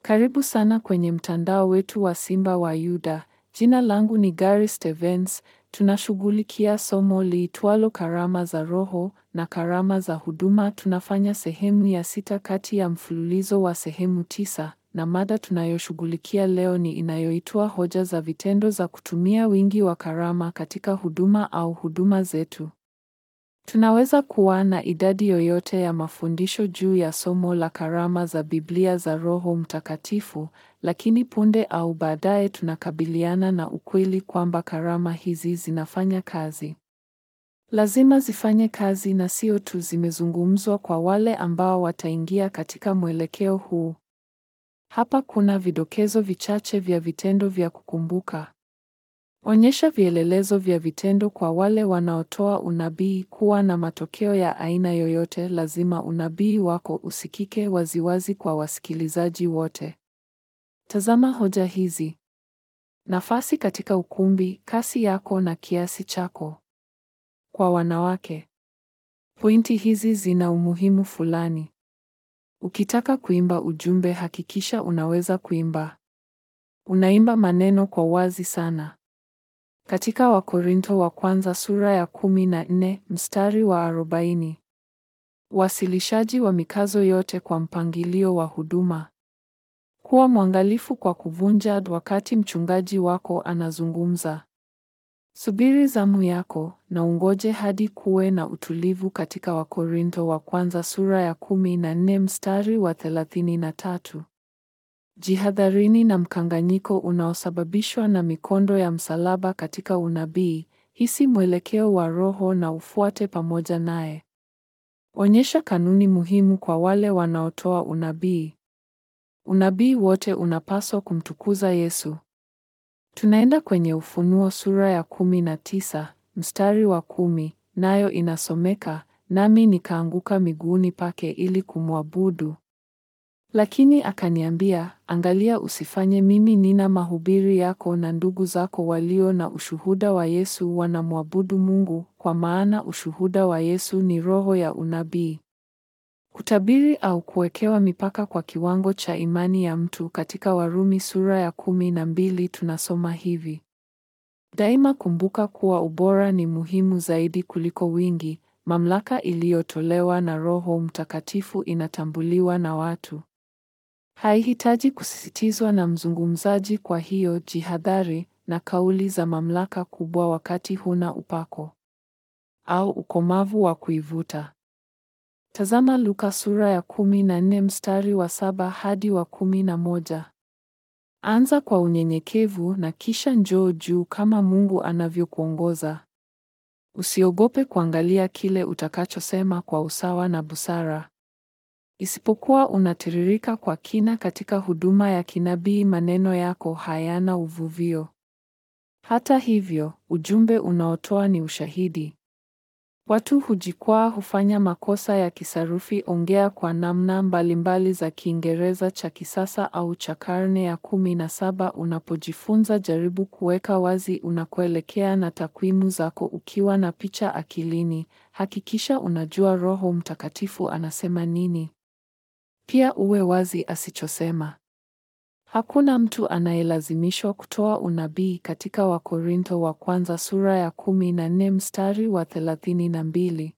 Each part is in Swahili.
Karibu sana kwenye mtandao wetu wa Simba wa Yuda. Jina langu ni Gary Stevens. Tunashughulikia somo liitwalo karama za Roho na karama za huduma. Tunafanya sehemu ya sita kati ya mfululizo wa sehemu tisa, na mada tunayoshughulikia leo ni inayoitwa hoja za vitendo za kutumia wingi wa karama katika huduma au huduma zetu. Tunaweza kuwa na idadi yoyote ya mafundisho juu ya somo la karama za Biblia za Roho Mtakatifu, lakini punde au baadaye tunakabiliana na ukweli kwamba karama hizi zinafanya kazi. Lazima zifanye kazi na sio tu zimezungumzwa kwa wale ambao wataingia katika mwelekeo huu. Hapa kuna vidokezo vichache vya vitendo vya kukumbuka. Onyesha vielelezo vya vitendo kwa wale wanaotoa unabii kuwa na matokeo ya aina yoyote. Lazima unabii wako usikike waziwazi kwa wasikilizaji wote. Tazama hoja hizi: nafasi katika ukumbi, kasi yako na kiasi chako. Kwa wanawake, pointi hizi zina umuhimu fulani. Ukitaka kuimba ujumbe, hakikisha unaweza kuimba. Unaimba maneno kwa wazi sana. Katika Wakorintho wa kwanza sura ya kumi na nne mstari wa arobaini. Uwasilishaji wa mikazo yote kwa mpangilio wa huduma. Kuwa mwangalifu kwa kuvunja wakati mchungaji wako anazungumza. Subiri zamu yako na ungoje hadi kuwe na utulivu katika Wakorintho wa kwanza sura ya kumi na nne mstari wa thelathini na tatu. Jihadharini na mkanganyiko unaosababishwa na mikondo ya msalaba katika unabii. Hisi mwelekeo wa Roho na ufuate pamoja naye. Onyesha kanuni muhimu kwa wale wanaotoa unabii. Unabii wote unapaswa kumtukuza Yesu. Tunaenda kwenye Ufunuo sura ya kumi na tisa mstari wa kumi, nayo inasomeka, nami nikaanguka miguuni pake ili kumwabudu. Lakini akaniambia, angalia, usifanye mimi nina mahubiri yako na ndugu zako walio na ushuhuda wa Yesu wanamwabudu Mungu, kwa maana ushuhuda wa Yesu ni roho ya unabii. Kutabiri au kuwekewa mipaka kwa kiwango cha imani ya mtu. Katika Warumi sura ya kumi na mbili tunasoma hivi: daima kumbuka kuwa ubora ni muhimu zaidi kuliko wingi. Mamlaka iliyotolewa na Roho Mtakatifu inatambuliwa na watu haihitaji kusisitizwa na mzungumzaji. Kwa hiyo jihadhari na kauli za mamlaka kubwa wakati huna upako au ukomavu wa kuivuta. Tazama Luka sura ya kumi na nne mstari wa saba hadi wa kumi na moja. Anza kwa unyenyekevu na kisha njoo juu kama Mungu anavyokuongoza. Usiogope kuangalia kile utakachosema kwa usawa na busara. Isipokuwa unatiririka kwa kina katika huduma ya kinabii, maneno yako hayana uvuvio. Hata hivyo, ujumbe unaotoa ni ushahidi. Watu hujikwaa, hufanya makosa ya kisarufi. Ongea kwa namna mbalimbali za Kiingereza cha kisasa au cha karne ya kumi na saba. Unapojifunza, jaribu kuweka wazi unakoelekea na takwimu zako. Ukiwa na picha akilini, hakikisha unajua Roho Mtakatifu anasema nini. Pia uwe wazi asichosema. Hakuna mtu anayelazimishwa kutoa unabii katika Wakorintho wa kwanza sura ya kumi na nne mstari wa thelathini na mbili.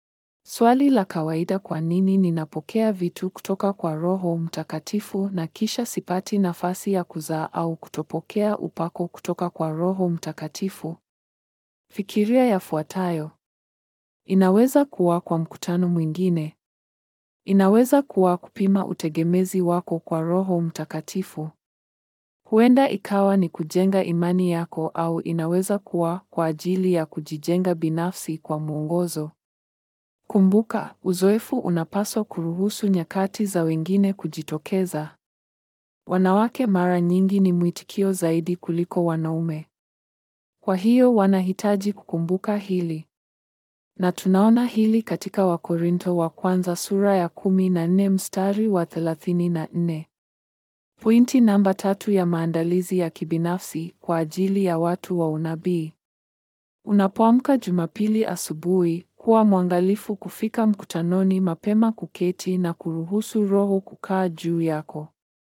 Swali la kawaida, kwa nini ninapokea vitu kutoka kwa Roho Mtakatifu na kisha sipati nafasi ya kuzaa au kutopokea upako kutoka kwa Roho Mtakatifu? Fikiria yafuatayo. Inaweza kuwa kwa mkutano mwingine. Inaweza kuwa kupima utegemezi wako kwa Roho Mtakatifu. Huenda ikawa ni kujenga imani yako au inaweza kuwa kwa ajili ya kujijenga binafsi kwa mwongozo. Kumbuka, uzoefu unapaswa kuruhusu nyakati za wengine kujitokeza. Wanawake mara nyingi ni mwitikio zaidi kuliko wanaume. Kwa hiyo wanahitaji kukumbuka hili. Na tunaona hili katika Wakorintho wa kwanza sura ya kumi na nne mstari wa thelathini na nne. Pointi namba tatu ya maandalizi ya kibinafsi kwa ajili ya watu wa unabii. Unapoamka Jumapili asubuhi, kuwa mwangalifu kufika mkutanoni mapema, kuketi na kuruhusu Roho kukaa juu yako.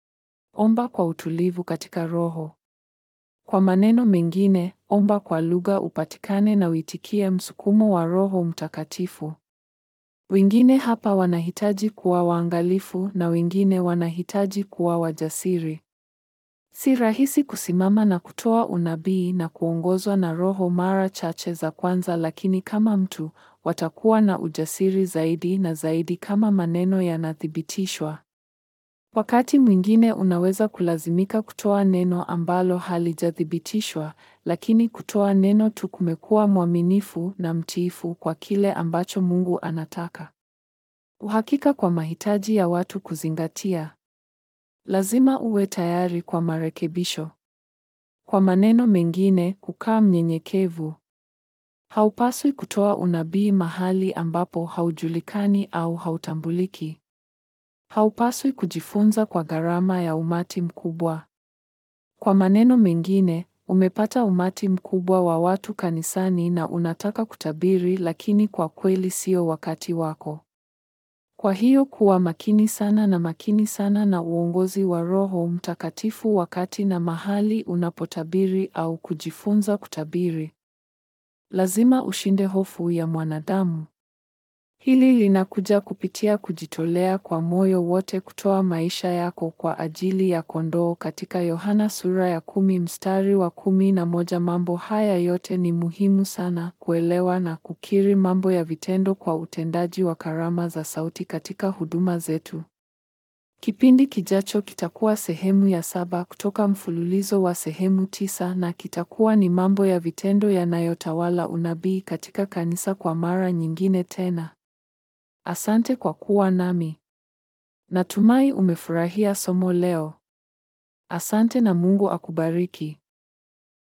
Omba kwa utulivu katika roho. Kwa maneno mengine, omba kwa lugha upatikane na uitikie msukumo wa Roho Mtakatifu. Wengine hapa wanahitaji kuwa waangalifu na wengine wanahitaji kuwa wajasiri. Si rahisi kusimama na kutoa unabii na kuongozwa na Roho mara chache za kwanza, lakini kama mtu, watakuwa na ujasiri zaidi na zaidi kama maneno yanathibitishwa. Wakati mwingine unaweza kulazimika kutoa neno ambalo halijathibitishwa, lakini kutoa neno tu kumekuwa mwaminifu na mtiifu kwa kile ambacho Mungu anataka. Uhakika kwa mahitaji ya watu kuzingatia. Lazima uwe tayari kwa marekebisho. Kwa maneno mengine, kukaa mnyenyekevu. Haupaswi kutoa unabii mahali ambapo haujulikani au hautambuliki. Haupaswi kujifunza kwa gharama ya umati mkubwa. Kwa maneno mengine, umepata umati mkubwa wa watu kanisani na unataka kutabiri, lakini kwa kweli sio wakati wako. Kwa hiyo kuwa makini sana na makini sana na uongozi wa Roho Mtakatifu wakati na mahali unapotabiri au kujifunza kutabiri. Lazima ushinde hofu ya mwanadamu. Hili linakuja kupitia kujitolea kwa moyo wote kutoa maisha yako kwa ajili ya kondoo katika Yohana sura ya kumi mstari wa kumi na moja. Mambo haya yote ni muhimu sana kuelewa na kukiri mambo ya vitendo kwa utendaji wa karama za sauti katika huduma zetu. Kipindi kijacho kitakuwa sehemu ya saba kutoka mfululizo wa sehemu tisa na kitakuwa ni mambo ya vitendo yanayotawala unabii katika kanisa kwa mara nyingine tena. Asante kwa kuwa nami. Natumai umefurahia somo leo. Asante na Mungu akubariki.